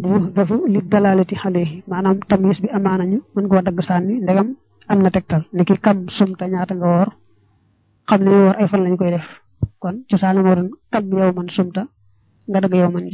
dafa li dalalati xale maanaam tamis bi amaana ñu mën koo dagg sànni ndegam am na tegtal ni ki kam sumta ñaata nga woor xam ne woor ay fan lañ koy def kon cosaan moo doon kam yow man sumta nga dagg yow man ji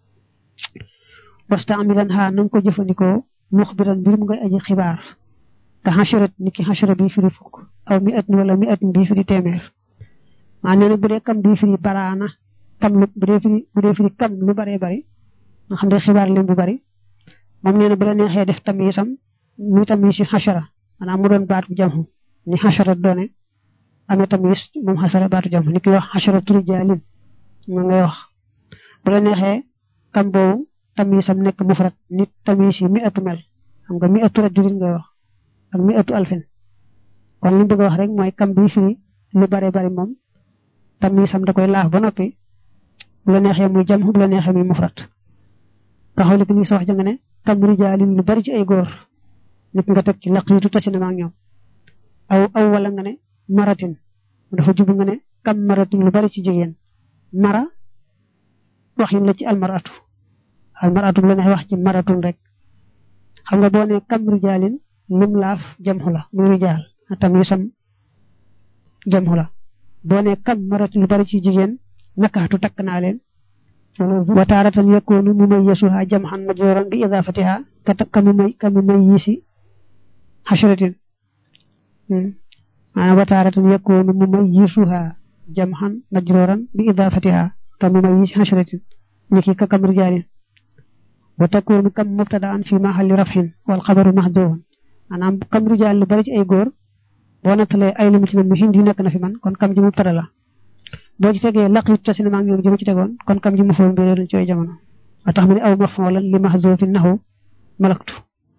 wasta amilan xaa na nga ko jëfandikoo muxbiran mbir mu ngay aji xibaar ka xasharat ni ki xashara bi firi fukk aw mi at wala mi at bi firi téeméer maa nee na bu dee kam bi firi baraana kam lu bu dee firi bu dee firi kam lu baree bari nga xam ne xibaar lim bu bari moom nee na bu la neexee def tamisam muy tamis si xashara maanaam mu doon baatu jamxu ni xashara doone amee tamis moom xasara baatu jamxu ni ki wax xashara turi jaalin ma ngay wax bu la neexee kam boobu tamisam nekk mufrat nit tamis yi mi atu mel xam nga mi atu rajulin ngay wax ak mi atu alfin kon li bëgg a wax rek mooy kam bi firi lu bare bari moom tamisam da koy laaf ba noppi bu la neexee muy jamxu bu la neexee muy mufrat taxawli ki ni sa wax ja nga ne kam rijaalin lu bari ci ay góor nit nga teg ci laqiitu tasina ma ak ñoom aw aw wala nga ne maratin dafa jubu nga ne kam maratin lu bari ci jigéen mara waxin la ci almaratu almaratu bu la neexee wax ci maratun rek xam nga boo ne kam rijaalin lim laaf jamxu la muy rijaal tam yu sam jamxu la boo ne kam maratin lu bari ci jigéen nakaatu takk naa leen wa taaratan yakunu mumayyisuha jam'an majruran bi idafatiha kamu may kamu mayyisi hashratin maanaam wa taaratan yakunu mumayyisuha jam'an majruran bi idafatiha kamu mayyisi hashratin niki ka kam rijalin wa takunu kam mubtada'an fi mahalli raf'in wal khabaru mahdhufun maanaam kam rijal lu bari ci ay góor boo nattalee ay limu ci ne mu hindi nekk na fi man kon kam ji mubtada la boo ci tegee laqiit tasina maa ngi ñoom jëma ci tegoon kon kam ji ma foon bi doon ci ay jamono ba tax mu ne aw maf'ulan li mahzufin nahu malaktu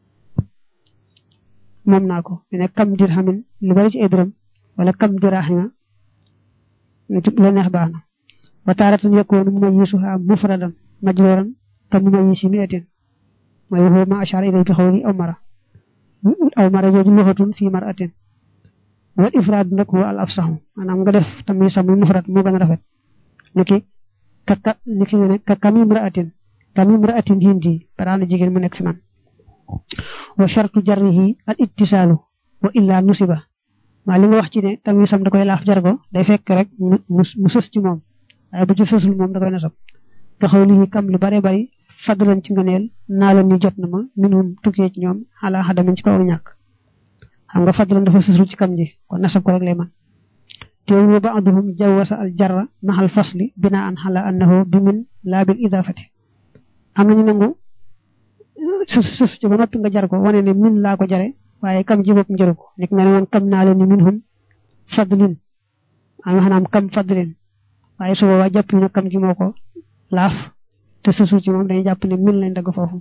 moom naa ko ne kam dirhamin lu bari ci ay dërëm wala kam dirahima la neex baax na wa taaratan yakunu mumayyisuha mufradan majruran kam mumayyisi mi'atin mooy huwa ma ashara ilay bi xawli aw mara aw mara jooju luxatun fi maratin wal ifraad nag huwa al afsahu maanaam nga def tamit sax muy mufrad moo gën a rafet niki ka ka niki nga ne ka kamim ra'atin kamim ra'atin hindi baraana jigéen mu nekk fi man wa shartu jarrihi al ittisaalu wa illa nusiba maa li nga wax ci ne tamit sam da koy laaf jargo day fekk rek mu sës ci moom waaye bu ci sësul moom da koy nasab nga xaw lii kam lu bare bari fadlan ci ngëneel naa la ni jot na ma minum tukkee ci ñoom xalaa xadamin ci kaw ak ñàkk xam nga fadlan dafa sësul ci kam ji kon nasab ko rek lay man teewul wa ba'duhum jawwasa al jarra mahal fasli binaan xala annahu bi min laa bil idafati am nañu nangu sus sus ci ba noppi nga jar ko wane ne min laa ko jare waaye kam ji bopp njëru ko nik nga ne woon kam naa leen ni minhum fadlin am xanaam kam fadlin waaye su boobaa jàpp na kam ji moo ko laaf te susul ci moom dañuy jàpp ne min lañ dagg foofu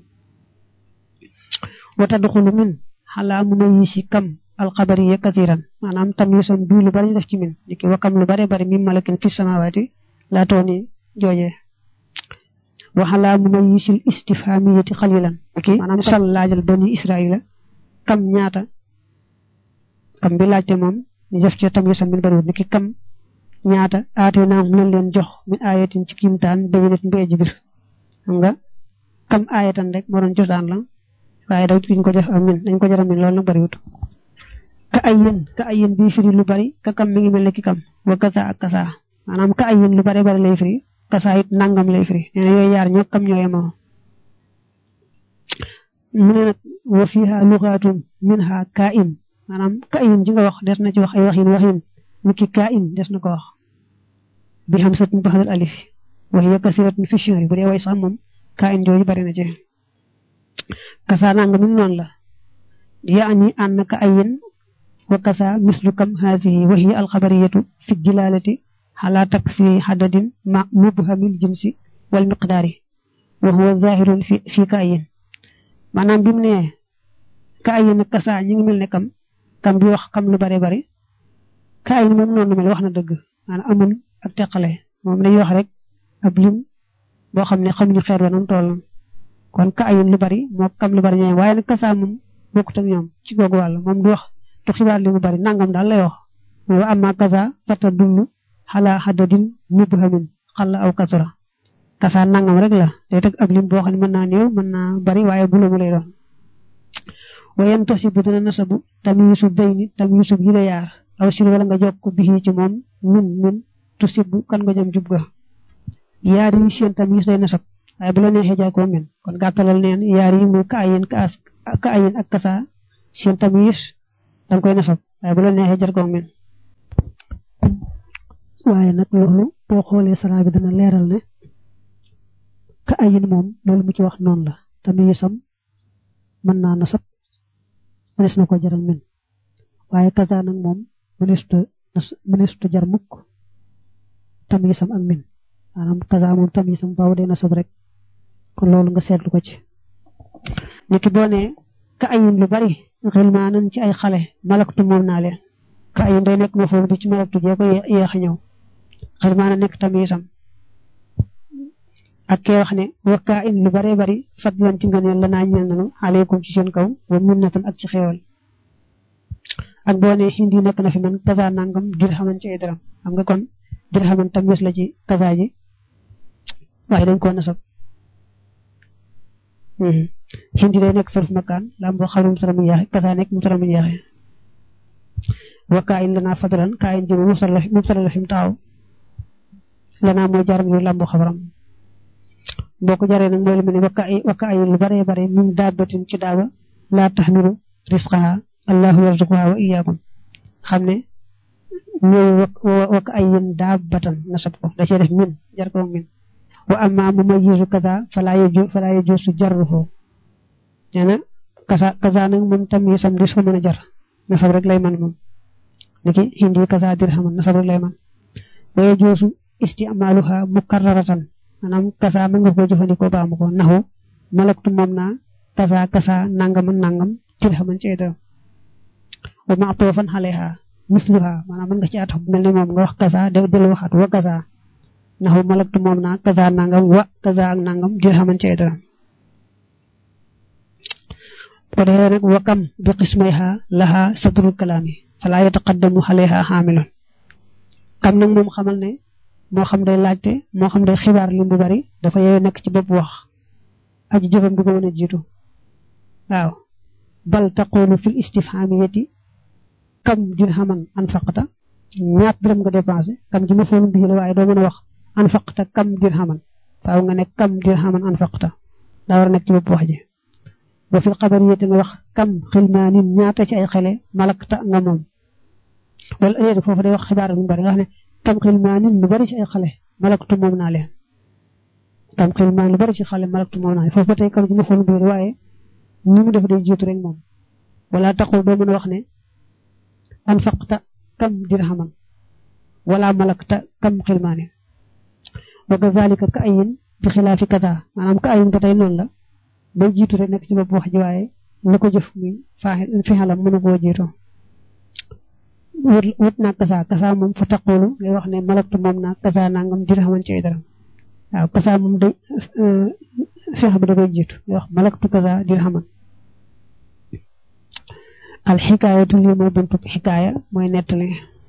wa tadxulu min xalaa mu may yi si kam alxabariya kathiran maanaam tam yu sam bii lu bari ñu def ci min niki wa kam lu bari bari min malakin fi samawaati laa tooni jooje wa xalaa mu may yi sil istifhamiyati xalilan niki maanaam sal laajal bani israila kam ñaata kam bi laajte moom ñu def ci tam yu sam min bariwut niki kam ñaata aate naam lañ leen jox min ayatin ci kimtaan bayinatin bi aji bir xam nga kam ayatan rek moo doon cosaan la waaye daw duñ ko def ak min dañ ko jaram min loolu nag bariwut ka ay yéen ka ay yéen bii firi lu bari ka kam mi ngi mel ne ki kam wa kasa ak kasa maanaam ka ay yéen lu bari bari lay firi kasa it nangam lay firi nee na yooyu yaar ñoo kam ñoo yemoo mu ne nag wa fiha luxaatun minha ka in maanaam ka in ji nga wax des na ci wax ay waxin waxin ni ki ka in des na ko wax bi xam sat mu baxdal alif wa hiya kasiratun fi shihri bu dee way sax moom ka in jooju bari na ci kasa nangam mi noonu la yaani ànd ka ayin wa kasa mislu kam haadihi wa hiya alxabariyatu fi jilalati ala taksi xadadin ma mubhamil jinsi wal miqdaari wa huwa zahirun fi fi ka ayin maanaam bi mu ne ka ayin ak kasa ñi ngi mel ne kam kam bi wax kam lu bare bare ka ayin moom noonu mel wax na dëgg maanaam amul ak teqale moom dañuy wax rek ab lim boo xam ne xamuñu xeer wa noonu toll kon ka ayin lu bari moo kam lu bari ñooy waaye nag kasa moom bokkut ak ñoom ci googu wàll moom du wax du xibaar li mu bari nangam daal lay wax wa amma kasa fata dullu xala xadadin mubhamin xalla aw kasura kasa nangam rek la day teg ab lim boo xam ne mën naa néew mën naa bari waaye bu mu lay doon wayen tosi bu dina nasabu tamisu bayni tamisu yi la yaar aw sil wala nga jokk bi ci moom min min tusib kan nga jëm jub ga yaar yi seen tamis day nasab waaye bu la neexee jar ko min kon gàttalal neen yaar yi muy ka ayin ka as ka ayin ak kasa seen tamis danga koy nasab waaye bu la neexee jar ko min waaye nag loolu boo xoolee sara bi dana leeral ne ka ayin moom loolu mu ci wax noonu la tamisam mën naa nasab mënees na ko jaral min waaye kasa nag moom mëneesuta mëneesuta jar mukk tamisam ak min maanaam kasa moom tamisam baaw dee nasab rek kon loolu nga seetlu ko ci niki boo ne ka ayin lu bari xel maa nañ ci ay xale malaktu moom naa leen ka ayin day nekk ma foofu bi ci malaktu jee ko yéex a ñëw xel maa na nekk tamisam ak kee wax ne wakkaa in lu baree bari fadlan ci ngëneel la naa ñeel nanu aleykum ci seen kaw wa minnatan ak ci xéewal ak boo ne hindi nekk na fi man kaza nangam dirhaman ci ay dërëm xam nga kon dirhaman tamis la ci kaza ji waaye dañ koo nasab hindi day nekk sarf makaan lam boo xam ne mu tara mu yaaxe kaza nekk mu tara mu yaaxe wakkaa in lanaa fadlan kaa in ji mu tara la fi mu taxaw lanaa mooy jaram yu lambu xabaram boo ko jaree nag mooy lu mel ne wakka ay wakka ay lu bare bare min daabatin ci daaba laa taxmilu risqaha allahu yarzuquha wa iyyakum xam ne ñëw wakka ay yéen daabatan nasab ko da cee def min jar ko min wa amma mu mayizu kaza falaa yaju falaa yaju su jarruhu nee na kaza kaza nag moom tam yi sam dis ko mën a jar nasab rek lay man moom niki hindi kaza dirhaman nasab rek lay man wa yajuusu isticmaaluha mukarraratan maanaam kasa mën nga ko jëfandikoo ba am ko naxu malaktu moom naa kasa kasa nangam nangam dirhaman ci ay dërëm wa ma'tufan alayha misluha maanaam mën nga ci atax mel ni moom nga wax kasa de del waxaat wa kasa naxu malaktu moom naa kasa nangam wa kasa ak nangam dirhaman ci ay dërëm ko defee nag wa kam bi qismayha laha sadrul kalaami fala yataqaddamu alayha xaamilun kam nag moom xamal ne moo xam day laajte moo xam day xibaar lim bu bari dafa yeewu nekk ci bopp wax aji jëfam bi ko mën a jiitu waaw bal taqulu fil istifhamiyati kam dirhaman anfaqta ñaat dërëm nga dépensé kam ci ma foonu bii la waaye doo mën a wax anfaqta kam dirhaman faaw nga ne kam dirhaman anfaqta daa war a nekk ci bopp wax ji wa fil xabariyati nga wax kam xilmaanin ñaata ci ay xele malakta nga moom wala léegi foofu day wax xibaar lu bari nga xam ne kam xilmaanin lu bari ci ay xale malaktu moom naa leen kam xilmaan lu bari ci xale malaktu moom naa leen foofu ba tey kam ci ma foonu bii waaye ni mu def day jiitu rek moom wala taxul doo mën a wax ne anfaqta kam dirhaman wala malakta kam xilmaanin wa kazalika ka ayin bi xilaafi kaza maanaam ka ayin ba tey noonu la day jiitu rek nekk ci bopp wax ji waaye la ko jëf muy faaxi fi xalam mënu koo jiitu wut naa kasa kasa moom fa taqulu ngay wax ne malaktu moom naa kasa nangam dirhaman ci ay dara waaw kasa moom day feex bi da koy jiitu ngay wax malaktu kasa dirhaman al xikaayatu lii mooy buntu xikaaya mooy nettali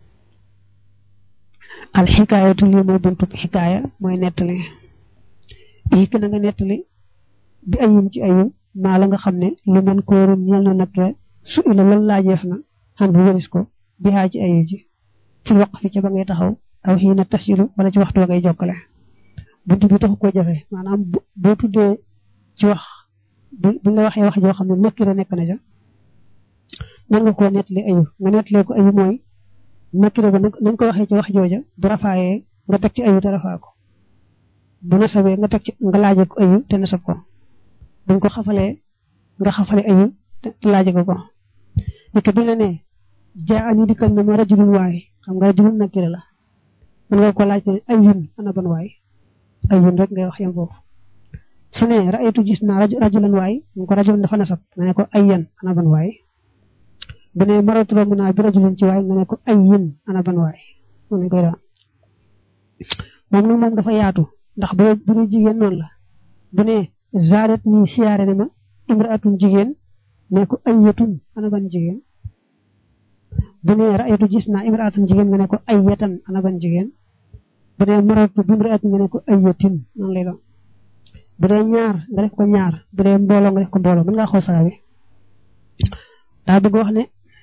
al xikaayatu lii mooy buntu xikaaya mooy nettali xikk na nga nettali bi ayin ci ayu maa la nga xam ne lu man kóorun ñel na nag su ila loolu laajeef na xam bu wëris ko bi xaa ci ayu ji fi waq fi ca ba ngay taxaw aw xii na tasiru wala ci waxtu wa ngay jokkale buntu bi taxu koo jafe maanaam boo tuddee ci wax bu la waxee wax joo xam ne nakki la nekk na ja mën nga koo nettali ayu nga nettalee ko ayu mooy nakira ba nañ ko waxee ci wax jooja bu rafaayee nga teg ci ayu te rafaa ko bu nasabee nga teg ci nga laaje ko ayu te nasab ko buñ ko xafalee nga xafale ayu te laaje ko ko nekk bi la ne jaa ani dikkal na ma rajulun waay xam nga rajulun nakira la mën nga ko laaj ne ayun ana ban waay ayun rek ngay wax yam foofu su ne raaytu gis naa rajulan waay mu ko rajulun dafa nasab nga ne ko ayyan ana ban waay bu ne maratu romb naa bi rajulun ci waay nga ne ko ayyin ana ban waay moom lañ koy daan moom nag moom dafa yaatu ndax bu bu ne jigéen noonu la bu ne zaaret nii siyaare ne ma imraatun jigéen ne ko ayyatun ana ban jigéen bu ne raaytu gis naa imraatun jigéen nga ne ko ayyatan ana ban jigéen bu ne maratu bi imraatin nga ne ko ayyatin noonu lay doon bu dee ñaar nga def ko ñaar bu dee mbooloo nga def ko mbooloo mën ngaa xool sara bi daa bëgg wax ne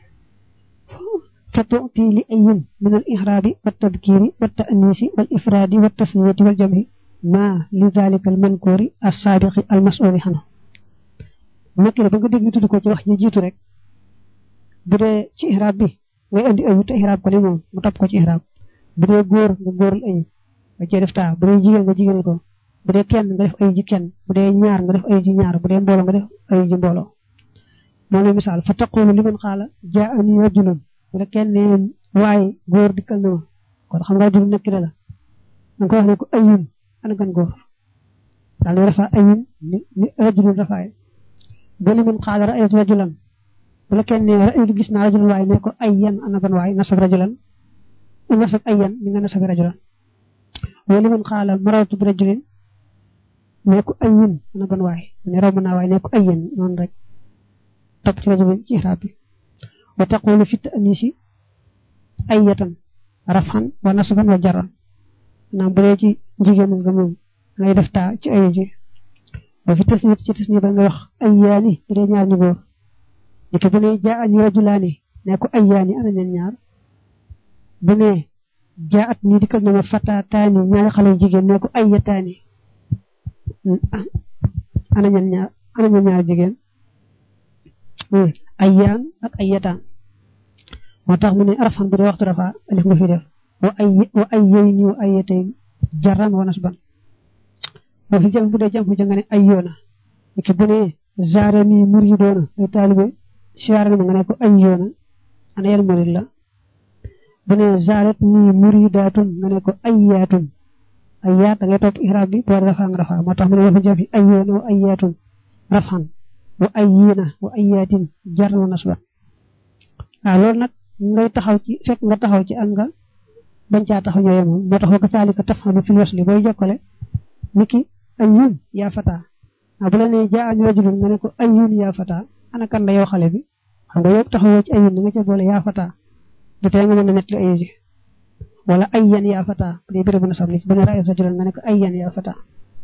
fa tuuti li ayin min al ihraabi wa tadkiri wa ta'nisi wal ifraadi wa tasniyati wal jamhi ma li dalika al mankoori as saabiqi al mas'uli xana nakira ba nga dégg ñu tudd ko ci wax ji jiitu rek bu dee ci ihraab bi ngay indi ayu te ihraab ko ni moom mu topp ko ci ihraab bu dee góor nga góoral ayu nga cee def taa bu dee jigéen nga jigéenal ko bu dee kenn nga def ayu ji kenn bu dee ñaar nga def ayu ji ñaar bu dee mbooloo nga def ayu ji mbooloo moo lay misaal fa taqulu liman xaala jaani rajulun bu dee kenn ne waaye góor dikkal na ma kon xam nga rajulun nakira la da nga ko wax ne ko ayun ana gan góor daal di rafa ayun ni rajulun rafaay bu liman xaala ra'aytu rajulan bu la kenn ne ra'aytu gis naa rajulan waaye ne ko ayyan ana ban waay nasab rajulan nasab ayyan ni nga nasab rajulan wa liman xaala marartu bi rajulin ne ko ayyin ana ban waay ne romb naa waay ne ko ayyin noonu rek topp ci rajo bi ci ixraab bi wa taqulu fi ta'nisi ayyatan rafan wa nasban wa jarran naam bu dee ci jigéen nga moom ngay def taa ci ayu ji wa fi tasniyat ci tasniya ba nga wax ayyaani bu dee ñaar ñu góor niki bu ne jaa'ani rajulaani ne ko ayyaani ana ñeen ñaar bu ne jaa'at nii dikkal na ma fataataani ñaari xale yu jigéen ne ko ayyataani ana ñeen ñaar ana ñeen ñaar jigéen ayyaan ak ayyataan moo tax mu ne arafan bu dee waxtu rafa alif nga fi def wa ay wa ayyayni wa ayyatayn jarran wa nasban boo fi jëm bu dee jëm fu nga ne ayyoona ki bu ne zaarani muridoona ay taalibe siyaare ma nga ne ko ayyoona ana yan murid la bu ne zaarat ni muridaatun nga ne ko ayyaatun ayyaat da ngay topp ihraab bi boo rafa nga rafa moo tax mu ne boo fi jëm fi ayyoona wa ayyaatun rafan wa ayyiina wa ayyaatin jar na nasba waaw loolu nag ngay taxaw ci fekk nga taxaw ci ak nga bañ caa taxaw ñooy moom moo tax wa kasaalika tafhalu fil wasli booy jokkale niki ayyun yaa fata waaw bu la nee jaa'ani rajulun nga ne ko ayyun yaa fata ana kan la yow xale bi xam nga yow taxawoo ci ayyun nga ca boole yaa fata du tee nga mën a nettali ayu ji wala ayyan yaa fata bu dee bérébu nasab niki bu ne ra'aytu rajulan nga ne ko ayyan yaa fata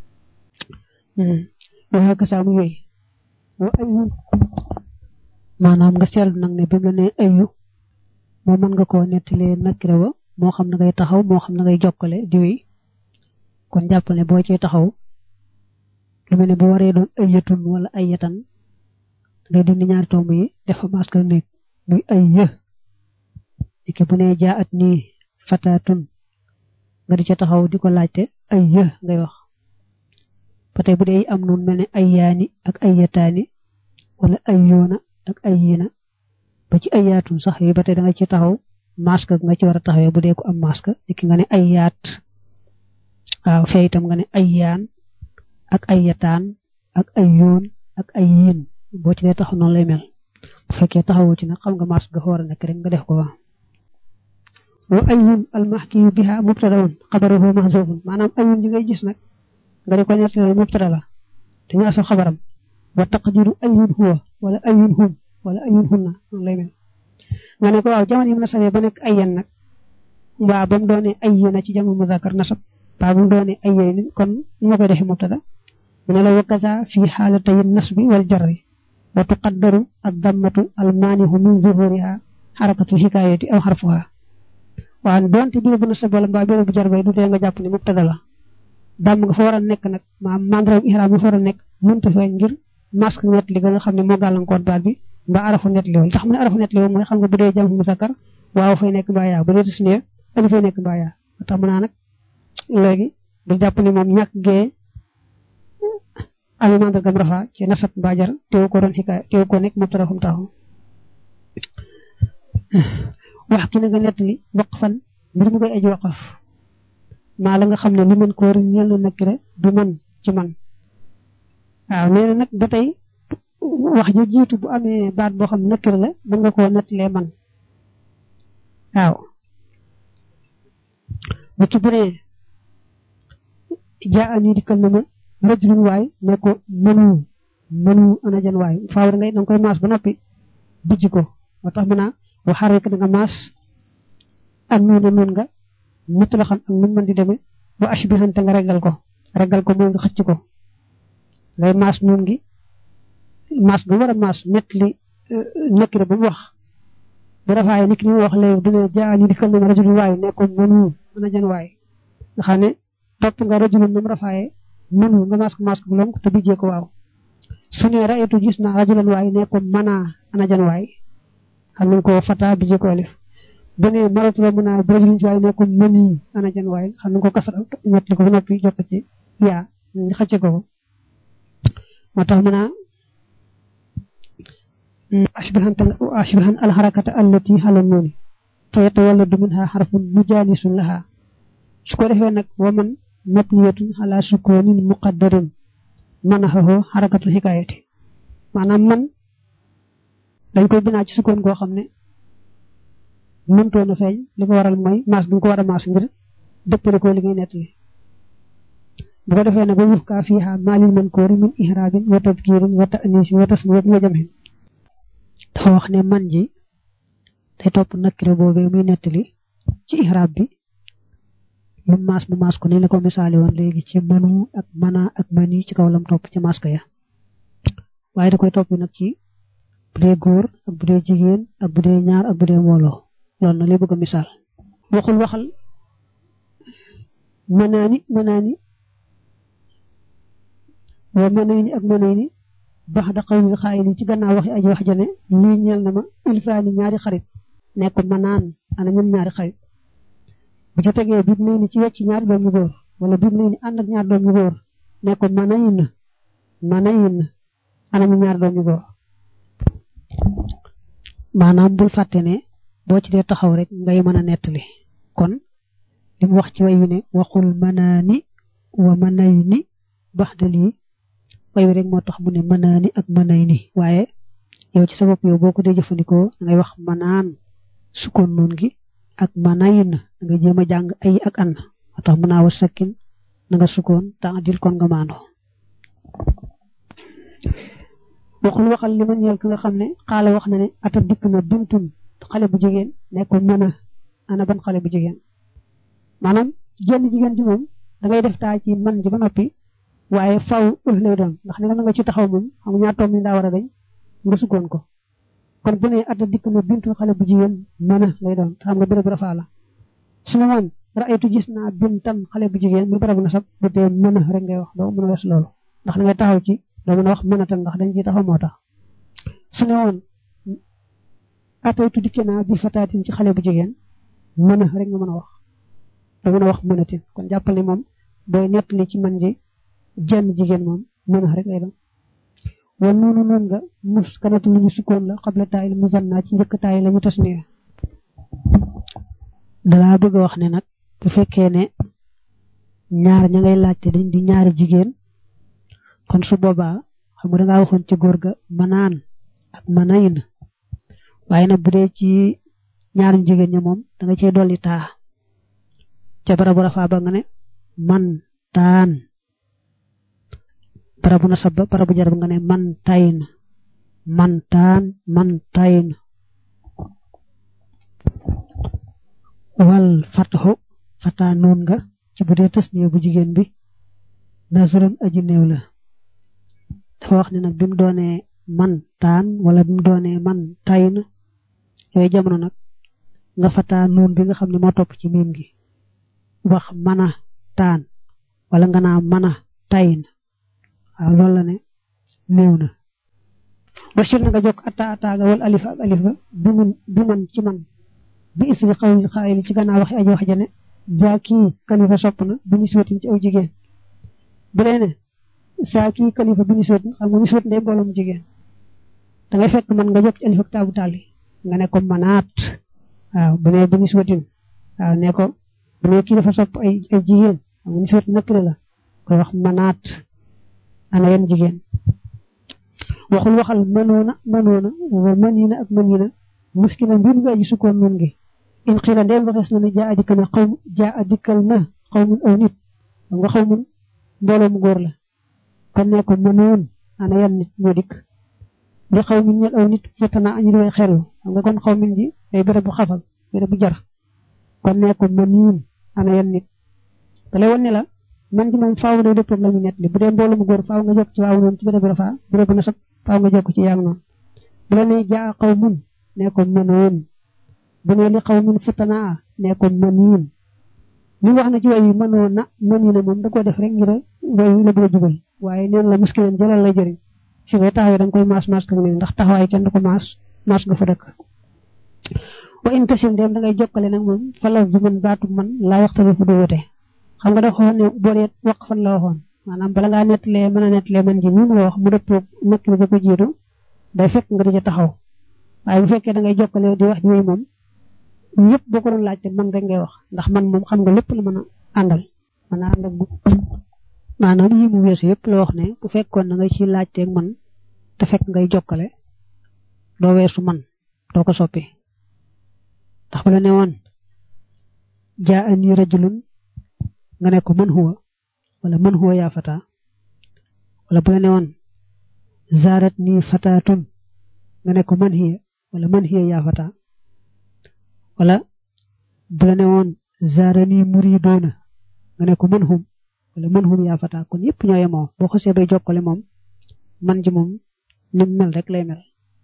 wa kasaa mu yooyu wa ayu maanaam nga seetlu nag ne bi mu la nee ayu moo mën nga koo nettalee nakira wa moo xam na ngay taxaw moo xam na ngay jokkale di wéy kon jàppal ne boo cee taxaw lu mel ne bu waree doon ayatun wala ayatan ngay dindi ñaari tomb yi def fa maska nekk muy ay yë dikki bu nee jaat nii fataatun nga di ca taxaw di ko laajte ay yë ngay wax ba tey bu dee am noonu mel ne ay yaani ak ay yataani wala ay yoona ak ay yiina ba ci ay yaatun sax yi ba tey da nga ci taxaw masque nga ci war a taxawee bu dee ko am masque niki nga ne ay yaat waaw fee itam nga ne ay yaan ak ay yataan ak ay yoon ak ay yiin boo ci dee taxaw noonu lay mel bu fekkee taxawoo ci nag xam nga masque nga fa war a nekk rek nga def ko wa wa ayun almahkiyu biha mubtadaun xabaruhu mahzufun maanaam ayun ji ngay gis nag nga di ko nettali mubtada la dañu asal xabaram wa taqdiru ayun huwa wala ayun hum wala ayun hunna noonu lay mel nga ne ko waaw jamono yi mu nasabee ba nekk ayyan nag waa ba mu doonee ayyina ci jamono muzakkar nasab ba mu doonee ayyin kon ñu ma koy defee mubtada mu ne la wa kaza fi xaalatay nasbi wal jarri wa tuqaddaru ad-dammatu al-maanihu min zuhuriha xarakatu xikaayati aw xarfuha waaw doonte biir bu nasab wala mbaa biir bu jar bay du tee nga jàpp ne mubtada la dàmm nga fa war a nekk nag maam mandaram ihraam nga fa war a nekk mënta feeñ ngir masque net li nga xam ne moo gàllankoor baat bi mbaa arafu net li woon tax mu ne arafu net li woon mooy xam nga bu dee jam muzakkar waaw fay nekk mbaa yaa bu dee tasniya ali fay nekk mbaa yaa tax mu naa nag léegi bu jàpp ne moom ñàkk gee ami mandargam rafa ci nasab mbaa jar teew ko doon xikaay teew ko nekk mubtada fu mu taxaw wax ki na nga nettali waqfan mbir mu koy aji waqaf maa la nga xam ne li mën koo rin ñel na nakira bi man ci man waaw nee na nag ba tey wax ja jiitu bu amee baat boo xam ne nakira la mën nga koo nettalee man waaw bu ci bu nee jaa ani dikkal na ma rajulun waay ne ko mënu mënu ana jan waay faaw ngay danga koy maas ba noppi bijj ko moo tax mën a waxaar rek da nga maas am nuuna noon nga mutt la xam ak nu mën di demee ba ashbihante nga regal ko regal ko mooy nga xëcc ko ngay maas nun gi maas gu war a maas nett li nekkire ba mu wax bu rafaaye nit ki mu wax léegi bu ne jaa ñu dikkal na ma rajulun waay nekkoon mënu ana jan waay nga xam ne topp nga rajulun nam rafaaye mënu nga maas ko maas ko lonk te bijjee ko waaw su ne rayatu gis naa rajulan waay nekkoon mana ana jan waay xam nañ ko fata bijjee ko alif bu ne maratu la mën a rajulun waay nekkoon mëni ana jan waay xam nañ ko kasara ñett li ko ba noppi jox ko ci yaa ñu xëcce ko moo tax mën a ashbahan ashbahan alxarakata allati xala nooni fa yatawalladu minha xarfun mujaalisun laha su ko defee nag wa man mabniyatun ala sukunin muqaddarin manaxahu xarakatul xikaayati maanaam man dañ koy binaa ci sukkoon goo xam ne mëntoon a feeñ li ko waral mooy maas gi ko war a maas ngir dëppale ko li ngay nettali bu ko defee nag wa yuxkaa fiiha maalil mankoori min ihraabin wa tadkiirin wa ta'niisin wa tasniyatin wa jamhin dafa wax ne man ji day topp nakire boobee muy nettali ci ihraab bi lu maas mu maas ko ni la ko misaali woon léegi ci manu ak mana ak mani ci kaw lam topp ci maas ka ya waaye da koy topp nag ci bu dee góor ak bu dee jigéen ak bu dee ñaar ak bu dee mbooloo loolu na lay bëgg a misaal waxul waxal manaani manaani wa manayni ak manayni bax da xawlil xaayili ci gannaaw waxi aji wax jane lii ñeel na ma ilfaani ñaari xarit nekk manaan ana ñun ñaari xarit bu ca tegee bib nay ni ci wecc ñaari doom yu góor wala bib nay ni ànd ak ñaari doom yu góor nekk manayin manayin ana ñu ñaari doom yu góor maanaam bul fàtte ne boo ci dee taxaw rek ngay mën a nettali kon li mu wax ci way wi ne waxul manaani wa manayni bax da lii way wi rek moo tax mu ne manaani ak manay ni waaye yow ci sa bopp yow boo ko dee jëfandikoo da ngay wax manaan sukkoon noon gi ak manayin da nga jéem a jàng ay ak an moo tax mën naa wa sakkin na nga sukkoon ta adil kon nga maando waxul waxal li ma ñeel ki nga xam ne xaala wax na ne ata dikk na buntun xale bu jigéen nekkoon mën a ana ban xale bu jigéen maanaam jenn jigéen ji moom da ngay def taa ci man ji ba noppi waaye faw ëf lay doon ndax ne nga nga ci taxaw moom xam nga ñaar toom ni daa war a dañ nga sukkoon ko kon bu ne ata dikk na bintu xale bu jigéen mën a lay doon xam nga béréb rafaa la su ne man raaytu gis naa bintan xale bu jigéen mu béréb na sab bu dee mën a rek ngay wax doo mën a wees loolu ndax da ngay taxaw ci doo mën a wax mën a tan ndax dañ ciy taxaw moo tax su ne woon ataytu dikke naa bi fataatin ci xale bu jigéen mën a rek nga mën a wax doo mën a wax mënatin kon jàppal ne moom booy nettali ci man ji jenn jigéen moom mën a rek lay doon wa noonu noon nga mus kanatu lu ñu sukkoon la xabla taayil musanna ci njëkk taay la ñu tas nee dalaa bëgg a wax ne nag bu fekkee ne ñaar ña ngay laajte dañ di ñaari jigéen kon su boobaa xam nga dangaa waxoon ci góor ga manaan ak manayin waaye nag bu dee ci ñaaru jigéen ña moom da nga cee dolli taa ca barabu rafaa ba nga ne man taan barabu nasab ba barabu jarab nga ne man tayin man taan man tayin wal fataxu fataa noon nga ci bu dee tasniya bu jigéen bi nasrun aji néew la dafa wax ne nag bi mu doonee man taan wala bi mu doonee man tayin yooyu jamono nag nga fataa noon bi nga xam ne moo topp ci miim gi wax mana taan wala nga naa mana tayin waaw loolu la ne néew na wasir na nga jokk atta attaaga wal alif ak alif ga bi mun bi man ci man bi isri xawli xaayili ci gannaaw waxi aji wax ja ne jaa kii kalifa sopp na bi niswatin ci aw jigéen bu dee ne saa kii kalifa bi niswatin xam nga niswatin day mbooloom jigéen da ngay fekk man nga jokk ci alif ak taabu taali nga ne ko manaat waaw bu ne bi niswatin waaw ne ko bu ne kii dafa sopp ay ay jigéen xam nga niswatin nakira la koy wax manaat ana yan jigéen waxul waxal mënoona mënoona wa mënina ak mënina muskila mbir nga aji sukkoon nun gi in xila ndeem waxees na ne jaa adikkal na xaw jaa adikkal na xaw mun aw nit xam nga xaw mun mbooloo mu góor la kon ne ko mënoon ana yan nit ñoo dikk li xaw min ñel aw nit fetana añu doy xelu xam nga kon xaw min ji day béréb bu xafal béréb bu jar kon ne ko mëniin ana yan nit da lay wan ne la man ji moom faaw day dëppoo la ñu nettali bu dee mbooloo mu góor faaw nga jokk ci waaw noonu ci béréb rafaa béréb nasab faaw nga jokk ci yaag noonu bu la nee jaa xaw mun nee ko mënoon bu ne li xaw mun futanaa nee ko mëniin li wax na ci way yi mënoon na mëni na moom da ko def rek ngir way yi la bëgg a jubal waaye neen la muskileen jëlal la jëriñ fi ngay taxawee da nga koy maas maas kak ne ndax taxawaay kenn du ko maas maas nga fa dëkk wa in tasim dem da ngay jokkale nag moom fa la du man baatu man laa waxtali fu du wute xam nga dafa waxoon ne boo dee wax fan la waxoon maanaam bala ngaa nettalee mën a nettalee man ji mii la wax mu dëppoo nekk la ko jiitu day fekk nga di ca taxaw waaye bu fekkee da ngay jokkale di wax di wéy moom yëpp boo ko doon laajte man rek ngay wax ndax man moom xam nga lépp la mën a àndal mën a ànd ak maanaam yi mu weesu yëpp la wax ne bu fekkoon da nga ci laajteeg man te fekk ngay jokkale doo weesu man doo ko soppi ndax bu la ne woon jaa ani rajulun nga ne ko man huwa wala man huwa yaa fata wala bu la ne woon zaarat nii fataatun nga ne ko man hiya wala man hiya yaa fata wala bu la ne woon zaarani muridoona nga ne ko man hum wala man hum yaa fata kon yëpp ñoo yemoo boo xasee bay jokkale moom man ji moom ni mu mel rek lay mel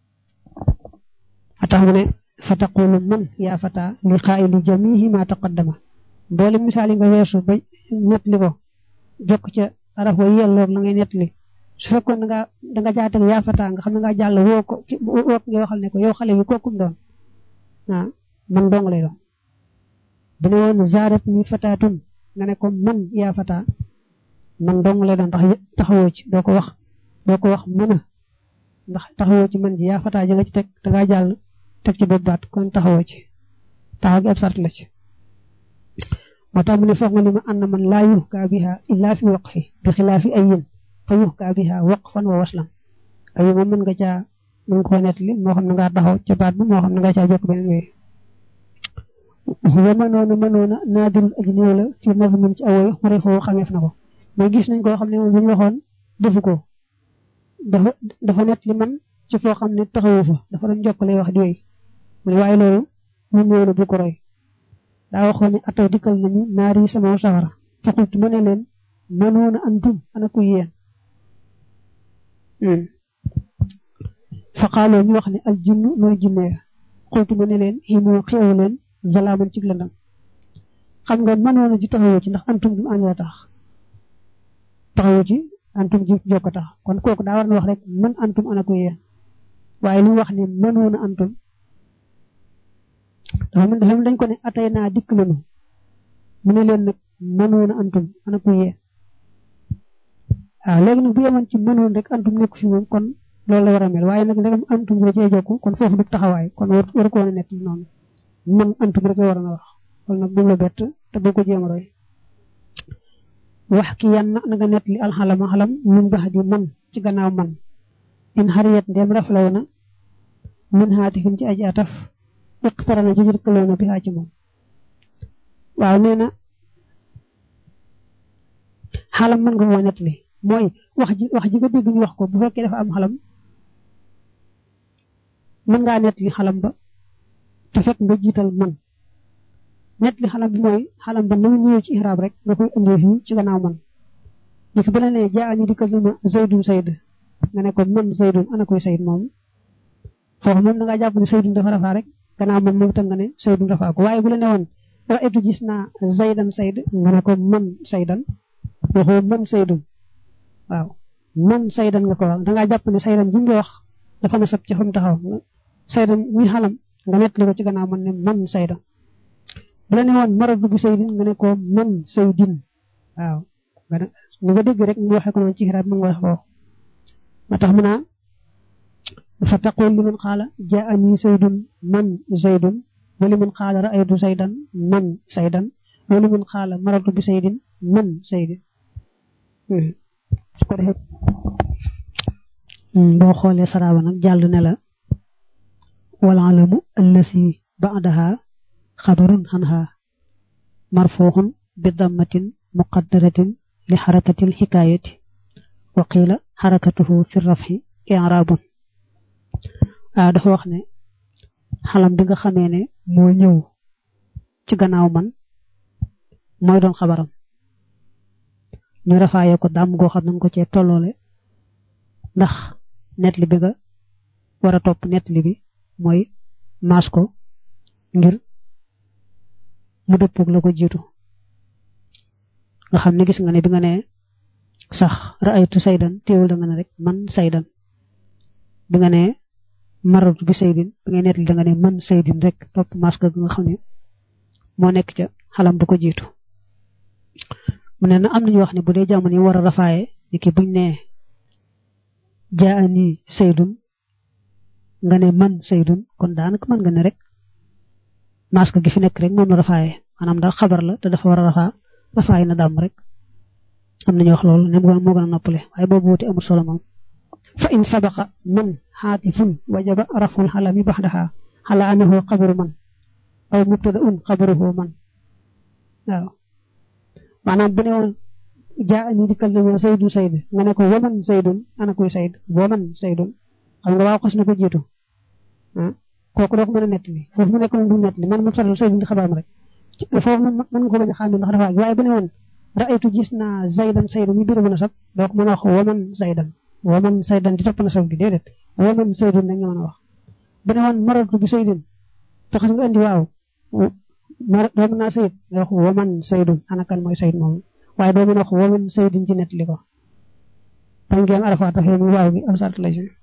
a tax mu ne fa taqulu man yaa fata li xaayili jamihi ma taqaddama mboole misaal yi nga weesu ba nettali ko jokk ca araf wa yelloog la ngay nettali su fekkoon da nga da nga jaatale yaa fata nga xam ne nga jàll woo ko woo ko nga waxal ne ko yow xale bi kookum doon ah man dong lay doon bu ne woon zaarat ni fataatun nga ne ko man yaa fata man dong lay doon ndax taxawoo ci doo ko wax doo ko wax mën a ndax taxawoo ci man ji yaa fata ja nga ci teg da ngaa jàll teg ci bopp baat kon taxawoo ci taxaw gi ab sart la ci moo tax mu ne foog nga li ma ànd man laa yuhkaa biha illaa fi waqfi bi xilaafi ayin fa yuhkaa biha waqfan wa waslam ayi moom mën nga caa mën nga koo nettali moo xam ne ngaa taxaw ca baat bi moo xam ne nga caa jokk beneen wéy wa mënoona mënoona naadirul aji néew la fi nazmin ci awoy xare foofu xameef na ko mais gis nañ koo xam ne moom bu ñu waxoon defu ko dafa dafa nett li man ci foo xam ne taxawu fa dafa doon jokkale wax di wéy mu ne waaye loolu mu néew la bu ko roy daa waxoon ne ataw dikkal nañu naar yi sama safara faxultu ma ne leen mënoona antum ana ku yéen fa xaaloo ñu wax ne al jinnu mooy jinne xultu ma ne leen ximoo xeewu leen jalaaman ci lëndam xam nga mënoona ji taxawoo ci ndax antum bi mu àndoo tax taxawoo ci antum ji jokko tax kon kooku daa war na wax rek man antum ana ku yéen waaye li wax ne mënoona antum dafa mën dafa dañ ko ne atay naa dikk nañu mu ne leen nag mënoona antum ana ku yéen waaw léegi nag bu yemoon ci mënoon rek antum nekk fi moom kon loolu la war a mel waaye nag ndegam antum bi da cee jokku kon foofu du taxawaay kon war war ko woon a nekk noonu man antum rek la war a wax kon nag bu la bett te boo ko jéem a roy wax ki yan na nga nett li alxalama xalam min bax di man ci gannaaw man in xariyat ndem raflaw na min xaatifin ci aji ataf iqtarana jujur këloo na bi xaa ci moom waaw nee na xalam mën nga koo nett li mooy wax ji wax ji nga dégg ñu wax ko bu fekkee dafa am xalam mën ngaa nett li xalam ba te fekk nga jiital man nett li xalam bi mooy xalam ba na mu ñëwee ci ihraab rek nga koy indee fii ci gannaaw man léegi bu la nee jaa ani dikkal ni ma zaydun sayd nga ne ko man zaydun ana koy sayd moom foofu moom da ngaa jàpp ne saydun dafa rafaa rek gannaaw man moom itam nga ne saydun rafaa ko waaye bu la ne woon raaytu gis naa zaydan sayd nga ne ko man saydan waxoo man saydun waaw man saydan nga ko wax da ngaa jàpp ne saydan bi nga wax dafa na sab ci fa mu taxaw saydan muy xalam nga nettali ko ci gannaaw man ne man saydan bu la ne woon maradu bi saydin nga ne ko man saydin waaw nga ne ni nga dégg rek mu waxee ko noonu ci xiraat mu ngi wax foofu ma tax mu naa fa taqul li man xaala jaa ani saydun man zaydun wa li man xaala raaytu saydan man saydan wa li man xaala maradu bi saydin man saydin su ko defee boo xoolee saraaba nag jàll ne la wal alamu allasi ba'daha xabarun xanha marfuuxun bi dammatin muqaddaratin li xarakatil xikaayati wa qiila xarakatuhu fi rafxi i'raabun waaw dafa wax ne xalam bi nga xamee ne moo ñëw ci gannaaw man mooy doon xabaram ñu rafaaye ko dàmm goo xam ne nga ko cee tolloole ndax net li bi nga war a topp net li bi mooy maas ko ngir mu dëppug la ko jiitu nga xam ne gis nga ne bi nga ne sax raaytu saydan teewul da nga ne rek man saydan bi nga ne maratu bi saydin bi ngay net li da nga ne man saydin rek topp maas ko nga xam ne moo nekk ca xalam bu ko jiitu mu ne na am nañu wax ne bu dee jamono yi war a rafaaye ni ki buñ ne jaani saydun nga ne man saydun kon daanaka mën nga ne rek masque gi fi nekk rek moom la rafaaye maanaam daal xabar la te dafa war a rafaa rafaay na dàmm rek am nañu wax loolu ne moo gën a noppale waaye boobu wuti amul solo moom fa in sabaqa man xaatifun wajaba raful xalami baxdaha xala anahu xabaru man aw mubtada un xabaruhu man waaw maanaam bu ne woon jaa ani dikkal na ma saydun sayd nga ne ko waman saydun ana kuy sayd waman saydun xam nga waaw xas na ko jiitu ah kooku doo ko mën a nettali foofu mu nekk moom du nettali man mu faral saydun di xabaar ma rek foofu mën nga ko bañ a xàmme ndax dafa waaye bu ne woon raaytu gis naa zaydan saydan mi biir bu na sab doo ko mën a wax waman zaydan waman saydan di topp na sab gi déedéet waman saydun rek nga mën a wax bu ne woon maratu bi saydin te xas nga andi waaw mar doo mën naa sayid nga wax waman saydun ana kan mooy sayid moom waaye doo mën a wax waman saydin ci nettali ko bañ ngi am arafa tax mu waaw gi am sart la si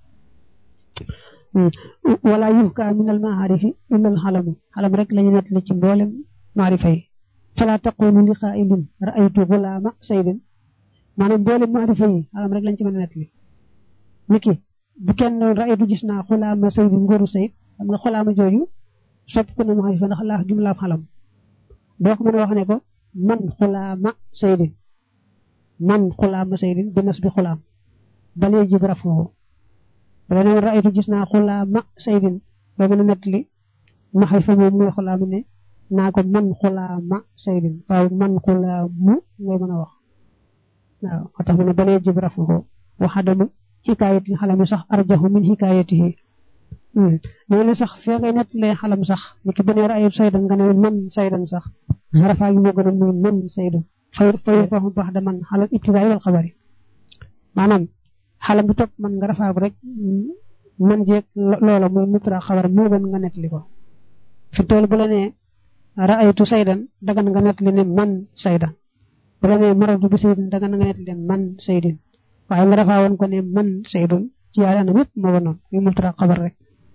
wala yuhka min al maarifi illa al xalamu xalam rek lañu nettali ci mboolem maarifa yi fala taqulu li qaa'ilin ra'aytu gulaama saydin maanaam mboolem maarifa yi xalam rek lañ ci mën a nettali niki bu kenn noon ra'aytu gis naa xulaama saydin ngóoru sayid xam nga xulaama jooju sopp ko na maarifa ndax laaf gi mu laaf xalam doo ko mën a wax ne ko man xulaama saydin man xulaama saydin bi nas bi xulaam balee jib rafoo wala ne ra'aytu gis naa xulaama saydin doo mën a nettali maarifa moom mooy xulaama ne naa ko man xulaama saydin waaw man xulaamu ngay mën a wax waaw moo tax mu ne balee jib rafoo waxadamu xikaayati xalami sax arjahu min xikaayatihi loolu sax fee ngay nettalee xalam sax ni ki bu ne ra'aytu saydan nga ne man saydan sax rafaa gi moo gën a muy man saydan fay fay foofu baax da man xalal ibtidaay wal xabari maanaam xalam bi topp man nga rafaa rek man jeeg loola muy mubtada xabar moo gën nga nettali ko fi tool bu la nee ra'aytu saydan dagan nga nettali ne man saydan bu la nee maradu bi saydin dagan nga nettali ne man saydin waaye nga rafaa woon ko ne man saydun ci yaari anam yëpp moo ko noonu muy mubtada xabar rek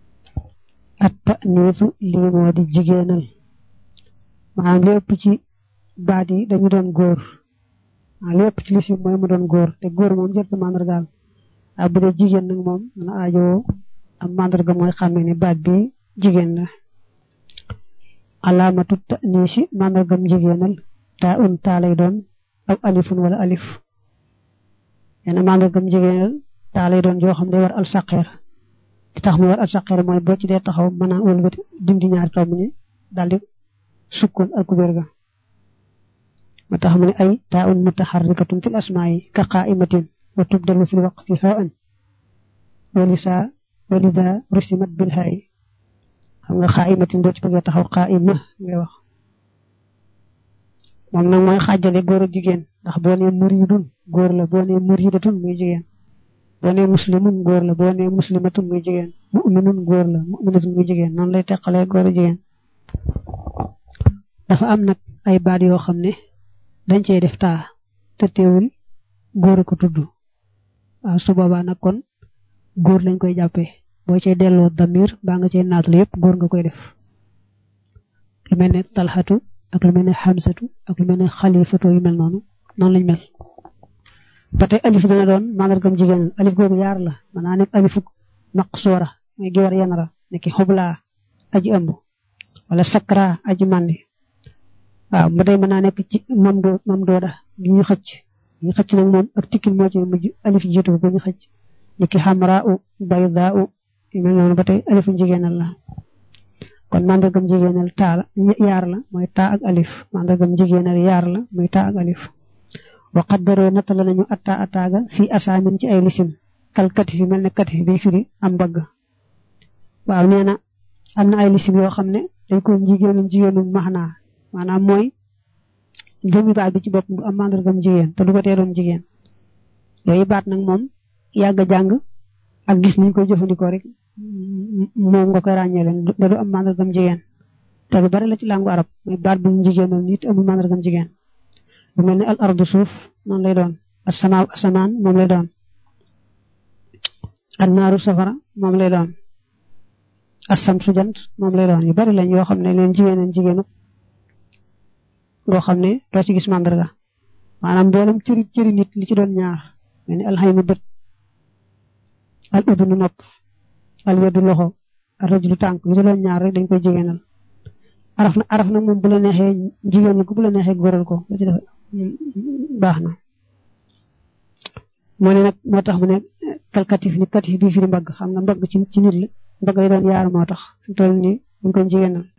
at ta'niisu lii moo di jigéenal maanaam lépp ci baat yi dañu doon góor ah lépp ci lisim mooy mu doon góor te góor moom jot na mandargaal ah bu dee jigéen nag moom dana aajowoo am mandarga mooy xàmme ne baat bi jigéen la alaamatu ta'niisi mandargam jigéenal taa un taa lay doon aw alifun wala alif yenn mandargam jigéenal taa lay doon joo xam ne war al saqeer di tax mu war al saqeer mooy boo ci dee taxaw mën a wëlbati dindi ñaari tomb ni daal di sukkoon al kubéer ga ma tax mu ne ay taa un mutaharrikatun fil asmaa'i ka qaa'imatin wa tubdalu fil waqfi faa'an walisa walida rusimat bil haayi xam nga qaa'imatin boo ci bëggee taxaw qaa'ima ngay wax moom nag mooy xaajale góor ak jigéen ndax boo nee muridun góor la boo nee muridatun muy jigéen boo nee muslimun góor la boo nee muslimatun muy jigéen mu'minun góor la mu'minatun muy jigéen noonu lay teqalee góor ak jigéen dafa am nag ay baat yoo xam ne dañ cey def taa te teewul góor a ko tudd waaw su boobaa nag kon góor lañ koy jàppee boo cay delloo damir baa nga cay naatal yëpp góor nga koy def lu mel ne talxatu ak lu mel ne xamsatu ak lu mel ne xalifatu yu mel noonu noonu lañ mel ba tey alif dana doon mandargam jigéen alif googu yaar la mën naa nekk alifu maqsuura muy gi war yanara nekki xublaa aji ëmb wala sakra aji màndi waaw ba tey mën naa nekk ci mam doo mam dooda gi ñu xëcc ñu xëcc nag moom ak tikkin moo ci mujj alif jiitu ko ñu xëcc nekki xamraa u baydaa u yu mel noonu ba tey alifu jigéenal la kon mandargam jigéenal taa la yaar la mooy taa ak alif mandargam jigéenal yaar la muy taa ak alif wa qaddaroo nattala nañu atta attaaga fii asaamin ci ay lisim kal katif yi mel ne katif bi firi am mbagg waaw nee na am na ay lisim yoo xam ne dañ ko jigéenal jigéenu maxnaa maanaam mooy jëmmi baat bi ci bopp du am mandargam jigéen te du ko tee doon jigéen yooyu baat nag moom yàgg a jàng ak gis niñ koy jëfandikoo rek moom nga koy ràññee leen da du am mandargam jigéen te lu bari la ci làngu arab mooy baat bu jigéenal nit amul mandargam jigéen bu mel ne al ardu suuf noonu lay doon asamaaw asamaan moom lay doon annaaru safara moom lay doon asam su jant moom lay doon yu bari lañ yoo xam ne leen jigéeneen jigéenu ngoo xam ne doo ci gis mandarga maanaam mboolem cëri cëri nit li ci doon ñaar mel ni alxaymu bët al udunu nopp al yeddu loxo al rajulu tànk li ci doon ñaar rek dañ koy jigéenal araf na araf na moom bu la neexee jigéen ko bu la neexee góoral ko lu ci def baax na moo ne nag moo tax mu ne kal katif ni katif bii firi mbagg xam nga mbagg ci ci nit la mbagg lay doon yaar moo tax fi toll nii ñu koy jigéenal